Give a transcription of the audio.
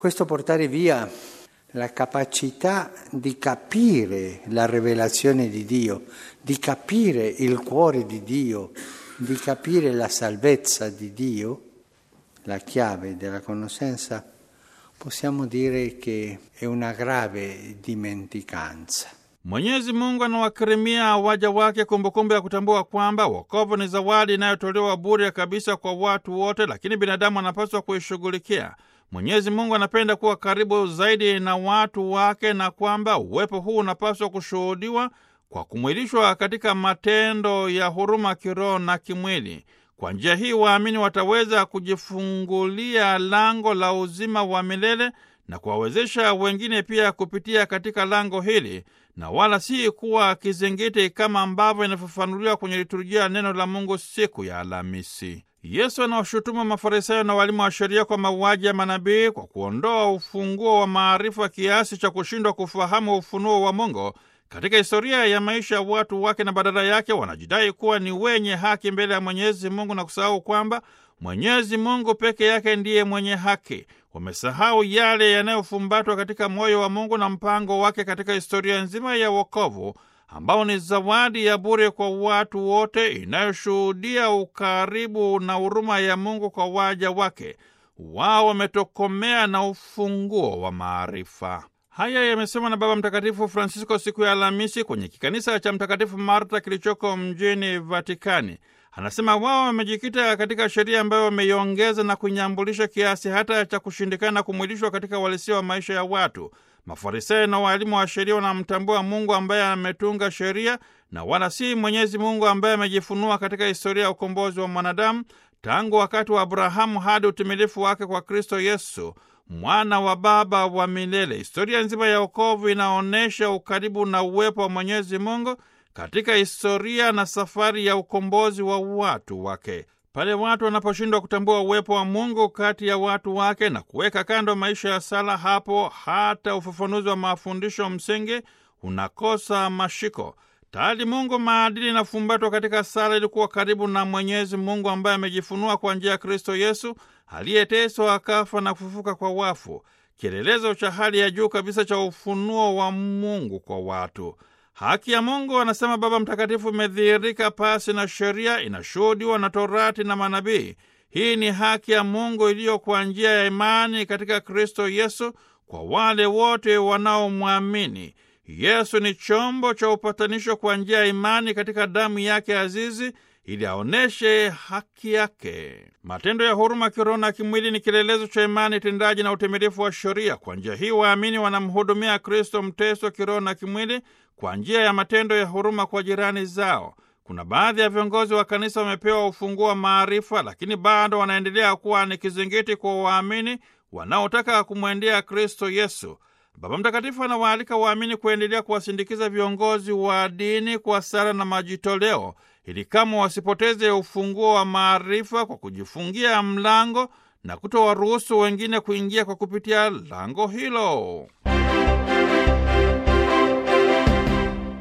Questo portare via la capacità di capire la rivelazione di Dio, di capire il cuore di Dio, di capire la salvezza di Dio, la chiave della conoscenza, possiamo dire che è una grave dimenticanza. Mwenyezi Mungu anawakirimia waja wake kumbukumbu ya kutambua kwamba wokovu ni zawadi inayotolewa bure kabisa kwa watu wote, lakini binadamu anapaswa kuishughulikia. Mwenyezi Mungu anapenda kuwa karibu zaidi na watu wake na kwamba uwepo huu unapaswa kushuhudiwa kwa kumwilishwa katika matendo ya huruma kiroho na kimwili. Kwa njia hii waamini wataweza kujifungulia lango la uzima wa milele na kuwawezesha wengine pia kupitia katika lango hili na wala si kuwa kizingiti kama ambavyo inafafanuliwa kwenye liturujia neno la Mungu siku ya Alhamisi. Yesu anawashutumu Mafarisayo na walimu wa sheria kwa mauaji ya manabii kwa kuondoa ufunguo wa maarifa kiasi cha kushindwa kufahamu ufunuo wa Mungu katika historia ya maisha ya watu wake, na badala yake wanajidai kuwa ni wenye haki mbele ya Mwenyezi Mungu na kusahau kwamba Mwenyezi Mungu peke yake ndiye mwenye haki. Wamesahau yale yanayofumbatwa katika moyo wa Mungu na mpango wake katika historia nzima ya wokovu ambao ni zawadi ya bure kwa watu wote, inayoshuhudia ukaribu na huruma ya Mungu kwa waja wake. Wao wametokomea na ufunguo wa maarifa. Haya yamesemwa na Baba Mtakatifu Francisco siku ya Alhamisi kwenye kikanisa cha Mtakatifu Marta kilichoko mjini Vatikani. Anasema wao wamejikita katika sheria ambayo wameiongeza na kunyambulisha kiasi hata cha kushindikana kumwilishwa katika uhalisia wa maisha ya watu. Mafarisayo na waalimu wa sheria wanamtambua Mungu ambaye ametunga sheria na wala si Mwenyezi Mungu ambaye amejifunua katika historia ya ukombozi wa mwanadamu tangu wakati wa Abrahamu hadi utimilifu wake kwa Kristo Yesu, mwana wa Baba wa milele. Historia nzima ya wokovu inaonyesha ukaribu na uwepo wa Mwenyezi Mungu katika historia na safari ya ukombozi wa watu wake. Pale watu wanaposhindwa kutambua uwepo wa Mungu kati ya watu wake na kuweka kando maisha ya sala, hapo hata ufafanuzi wa mafundisho msingi unakosa mashiko. Tayari Mungu maadili inafumbatwa katika sala ili kuwa karibu na Mwenyezi Mungu ambaye amejifunua kwa njia ya Kristo Yesu aliyeteswa akafa na kufufuka kwa wafu, kielelezo cha hali ya juu kabisa cha ufunuo wa Mungu kwa watu. Haki ya Mungu, anasema Baba Mtakatifu, imedhihirika pasi na sheria, inashuhudiwa na Torati na manabii. Hii ni haki ya Mungu iliyo kwa njia ya imani katika Kristo Yesu kwa wale wote wanaomwamini. Yesu ni chombo cha upatanisho kwa njia ya imani katika damu yake azizi ili aoneshe haki yake. Matendo ya huruma kiroho na kimwili ni kielelezo cha imani tendaji na utimilifu wa sheria. Kwa njia hii waamini wanamhudumia Kristo mteso kiroho na kimwili kwa njia ya matendo ya huruma kwa jirani zao. Kuna baadhi ya viongozi wa kanisa wamepewa ufunguo wa maarifa, lakini bado wanaendelea kuwa ni kizingiti kwa waamini wanaotaka kumwendea Kristo Yesu. Baba Mtakatifu anawaalika waamini kuendelea kuwasindikiza viongozi wa dini kwa sala na majitoleo, ili kama wasipoteze ufunguo wa maarifa kwa kujifungia mlango na kutowaruhusu wengine kuingia kwa kupitia lango hilo.